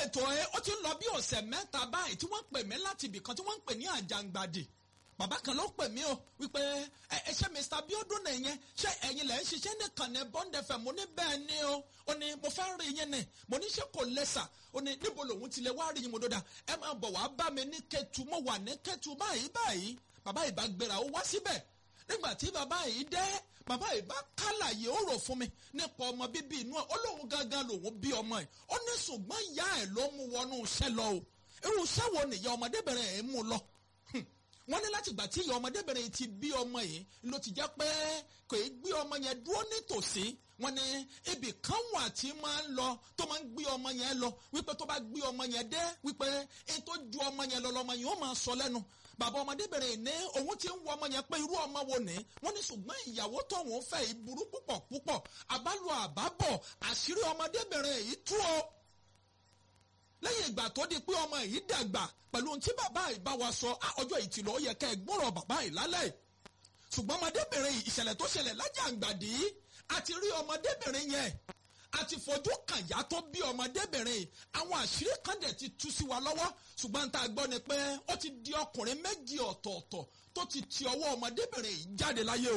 ètò ẹ ó ti ń lọ bí ọ̀sẹ̀ mẹ́ta báyìí tí wọ́n pè mí láti ibìkan tí wọ́n ń pè ní àjàngbàdì bàbá kan ló pè mí o wípé ẹ ẹ ṣe Mr. Biodun nìyẹn ṣé ẹ̀yin lẹ ń ṣiṣẹ́ nìkan ní Bond FM mo ní bẹ́ẹ̀ ni o ó ní mo fẹ́ rí yín ni mo ní ṣe kò lẹ́sà ó ní níbo lòun ti lè wá rí yín mo dọ́dà ẹ máa bọ̀ wá bá mi ní Kétu mo wà ní Kétu báyìí báyìí bàbá yìí bá gbéra ó wá síbẹ̀ nígbà tí bàbá yìí dé bàbá yìí bá kálàyé ó rò fún mi nípa ọmọ bíbí inú ẹ ó lóun gangan lòun bí ọmọ ẹ ó ní ṣùgbọ́n ìyá ẹ ló mú wọnú iṣẹ́ lọ o irú iṣẹ́ wo nìyá ọmọdébìnrin ẹ̀ mú lọ wọ́n ní láti gbà tí ìyá ọmọdébìnrin yìí ti bí ọmọ yìí ló ti jẹ́ pé kò í gbé ọmọ yẹn dúró nítòsí wọ́n ní ibì kan wà tí máa ń lọ tó máa ń gbé ọmọ yẹn lọ wípé tó bá gbé ọmọ yẹn dé wípé èyí tó ju ọmọ yẹn lọ lọmọ yẹn ó máa sọ lẹ́nu bàbá ọmọdébìnrin ní òun ti ń wo ọmọ yẹn pé irú ọmọ wo ni wọ́n ní ṣùgbọ́n ìyàwó tóun fẹ́ yìí burú púpọ̀ púpọ̀ àbálò àbábọ̀ àṣírí ọmọdébìnrin yìí tú o lẹ́yìn ìgbà tó di pé ọmọ yìí dàgbà pẹ̀lú ohun tí bàbá yìí bá wa sọ ọjọ́ ìtìlọ́ yẹ kẹ́ ẹ gbọ́rọ̀ bàbá yìí lálẹ́ ṣùgbọ́n ọmọdébìnrin yìí ìṣẹ̀lẹ̀ tó ṣẹlẹ̀ lájàǹgbàdì àti rí ọmọdébìnrin yẹn àti fojú kàyà tó bí ọmọdébìnrin yìí àwọn àṣírí kan dẹ̀ ti tú sí wa lọ́wọ́ ṣùgbọ́n tá a gbọ́ ni pé ó ti di ọkùnrin méjì ọ̀tọ̀ọ̀tọ̀ tó ti ti ọwọ́ ọmọdébìnrin yìí jáde láyé o